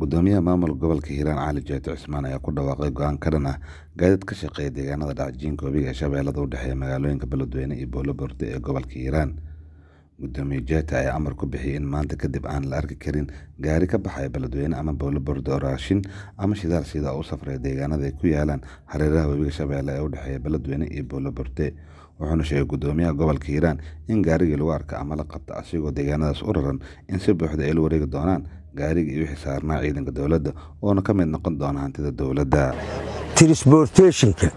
Guddoomiyaha Maamulka Gobolka Hiiraan Cali Jeeto Cismaan ayaa ku dhawaaqay go'aan ka dhan ah gaadiid ka shaqeeya deegaanada dhacjiinka webiga Shabeellada u dhexeeya magaalooyinka Beledweyne iyo Buulo Burde ee gobolka Hiiraan. Guddoomiye Jeeto ayaa amar ku bixiyay in maanta kadib aan la arki karin gaari ka baxaya Beledweyne ama Buulo Burde oo raashin ama shidaal sida u safraya deegaanada ay ku yaalaan hareeraha webiga Shabeelle ee u dhexeeya Beledweyne iyo Buulo Burde. Wuxuuna sheegay Guddoomiyaha Gobolka Hiiraan in gaarigii lagu arko ama la qabto asigoo deegaanadaas u raran in si buuxda ay la wareegi doonaan gaariga iyo wixii saarnaa ciidanka dowladda oona ka mid noqon doona hantida dowladda. trisbortationka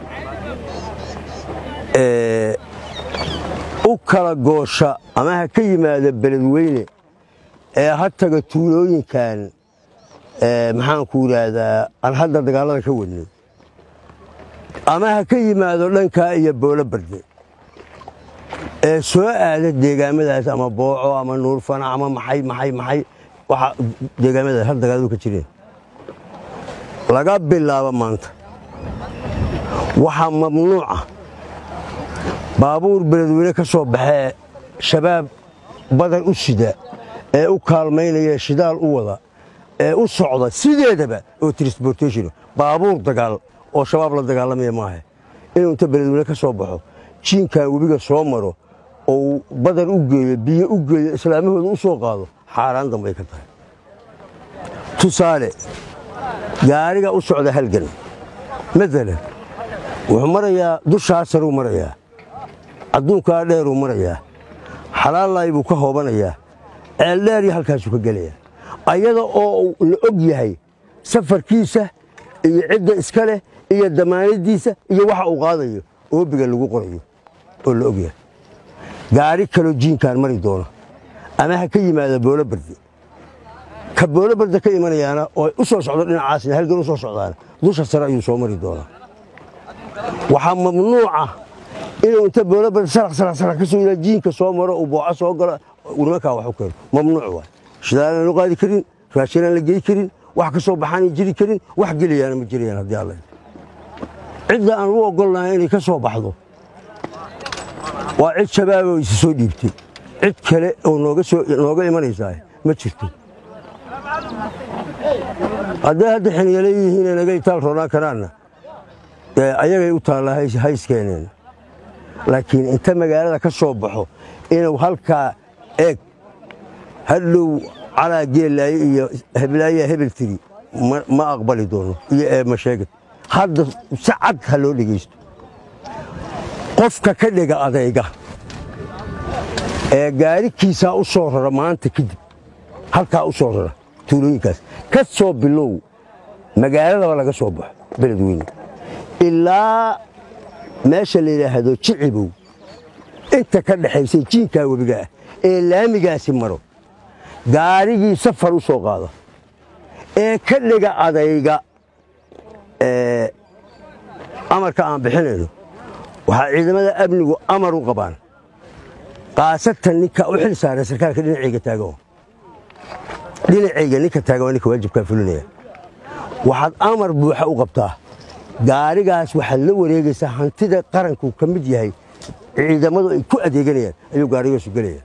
ee u kala goosha ama ha ka yimaada beledweyne ee ha taga tuulooyinkan ee maxaanku yidhaahdaa aan hadda dagaallada ka wadnay ama ha ka yimaado dhankaa iyo boolo barde ee soo aada deegaamadaas ama booco ama nuurfana ama maxay maxay maxay waxa deegaamadaas hal dagaaladu ka jireen laga bilaabo maanta waxaa mamnuuca baabuur beledweyne ka soo baxee shabaab badan u sida ee u kaalmaynaya shidaal u wada ee u socda sideedaba oo trisbortation baabuur dagaal oo shabaab la dagaalamaya maaha inuu inta beledweyne ka soo baxo jiinkan webiga soo maro oo badan u geeyo biyo u geeyo islaamahooda u soo qaado xaaraan dambay ka tahay tusaale gaariga u socda halgan maalan wuxuu marayaa dushaa saruu marayaa adduunkaa dheeruu marayaa xalaallay buu ka hoobanayaa ceeldheeryo halkaasuu ka gelayaa ayada oo la og yahay safarkiisa iyo cidda iska leh iyo damaanadiisa iyo waxa uu qaadayo oobiga lagu qorayo oo la og yahay gaari kaloo jiinkaan mari doono ama ha ka yimaada boolo barde ka boolo barde ka imanayaana oo u soo socdo dhinacaasna halgan u soo socdaana dusha sare ayuu soo mari doonaa waxaa mamnuuca inuu inta boolo barde sarax sarax sarax ka soo yiraa jiinka soo maro uu booco soo galo nimankaa wax u keeno mamnuuc waay shidaalaan loo qaadi karin raashinaan la gey karin wax ka soo baxaanay jiri karin wax gelayaana ma jirayaan haddii alla cidda aan u ogolnahay inay ka soo baxdo waa cid shabaaboo isa soo dhiibtay cid kale oo nooga imanaysaa ma jirto hadday hadda xiniyale yihiin naga itaal roonaan karaanna ayagay u taallaa hayskeeneen laakiin inta magaalada ka soo baxo inuu halkaa eeg hadhow calaa geellaaye iyo heblaayaa hebel tiri ma aqbali doono iyo eema sheegad hadda si cad ha loo dhegaysto qofka ka dhega adayga ee gaarikiisaa u soo rara maanta kadib halkaa u soo rara tuulooyinkaas ka soo bilow magaaladaba laga soo baxo beledweyne ilaa meesha la yidhaahdo jicibow inta ka dhexaysay jiinkaa webiga ah ee laamigaasi maro gaarigii safar u soo qaada ee ka dhega adayga amarka aan bixinayno waxaa ciidamada amnigu amar u qabaan kaasatan ninka u xil saaran sarkaalka dhinacayga taagan dhinacayga ninka taagan waa ninka waajibkaa fulinaya waxaad amar buuxa u qabtaa gaarigaas waxaad la wareegaysaa hantida qaranku ka mid yahay ciidamadu ay ku adeeganayaan ayuu gaarigaasu gelaya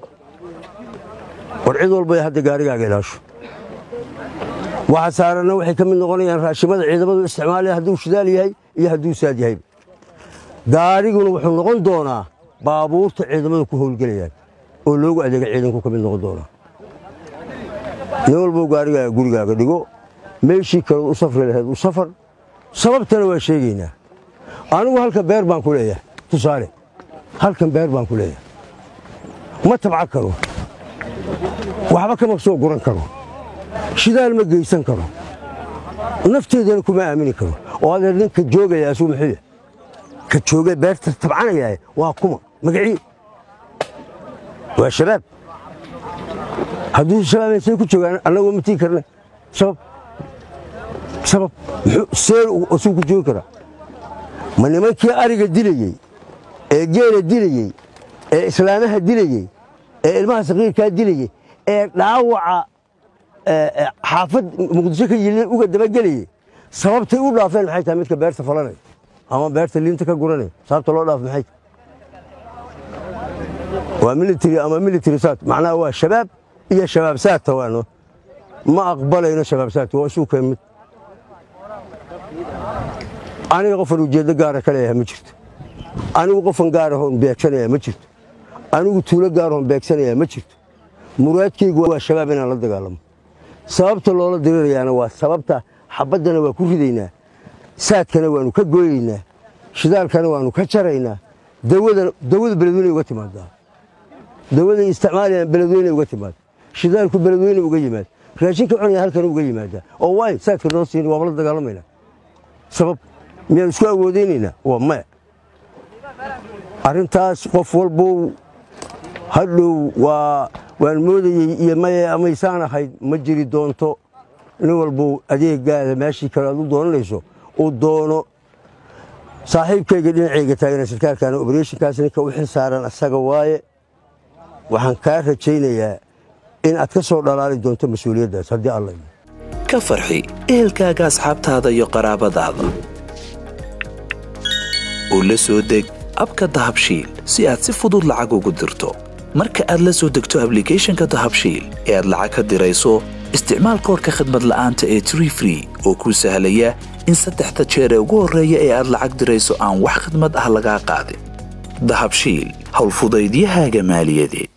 war cid walba hadda gaarigaaga ilaasho waxa saaranna waxay ka mid noqonayaan raashimada ciidamadu isticmaalaya hadduu shidaal yahay iyo hadduu saad yahay gaariguna wuxuu noqon doonaa baabuurta ciidamadu ku howlgelayaan oo loogu adeega ciidanku ka mid noqon doonaa nin walbou gaarigaaga gurigaaga dhigo meeshii kaleod u safri lahayd u safar sababtana waa sheegaynaa anigu halka beer baan ku leeyahay tusaale halkan beer baan ku leeyahay ma tabca karo waxba kama soo guran karo shidaal ma geysan karo nafteedana kuma aamini karo oo adeer ninka joogaya asuu muxuuya ka jooga beerta tabcanaya waa kuma magacii waa shabaab hadduu shabaab say ku joogaan annagoo ma tii karna sabab sabab see asuu ku joogi karaa ma nimankii ariga dilayey ee geela dilayey ee islaamaha dilayey ee ilmaha saqiirkaa dilayey ee dhaawaca xaafad muqdisho ka yilin uga dabagelayey sababtay u dhaafeen maxay tahay midka beerta falanay ama beerta liinta ka guranay sababta loo dhaaf maxay waa military ama military saat macnaha waa shabaab iyo shabaab saata waano ma aqbalayno shabaabsaadka waa isuu keen mid aniga qofan ujeeddo gaara ka leeyahay ma jirto anigu qofan gaarahoon beegsanaya ma jirto anigu tuulo gaarahoon beegsanaya ma jirto muraadkaygu waa shabaab inaan la dagaalamo sababta loola dirirayaana waa sababta xabaddana waa ku ridaynaa saadkana waannu ka gooyaynaa shidaalkana waannu ka jaraynaa dawada beledweyne uga timaadaa dawaday isticmaalayaan beledweyne uga timaada shidaalku beledweyne uga yimaad raashinka cunaya halkan uga yimaadaa oo waay saadka noo siin waaba la dagaalamaynaa sabab miyaan isku awoodaynaynaa waa maya arrintaas qof walbow hadhow waa waan moodayey iyo maye amaysaan ahayd ma jiri doonto nin walbow adeegaada meeshii kale aad u doonanayso uu doono saaxiibkayga dhinacayga taagana sarkaalkaana obrethonkaas ninka u xil saaran asaga waaye waxaan kaa rajaynayaa in aad ka soo dhalaali doonto mas-uuliyaddaas haddii alla ka farxi ehelkaaga asxaabtaada iyo qaraabadaada oo la soo deg abka dahabshiil si aad si fudud lacag ugu dirto marka aad la soo degto ablicathonka dahabshiil ee aad lacag ka dirayso isticmaal koorka khadmad la'aanta ee tree free oo kuu sahlaya in saddexda jeer ee ugu horreeya ee aad lacag dirayso aan wax khidmad ah lagaa qaadin dahabshiil howlfudaydiyahaaga maaliyadeed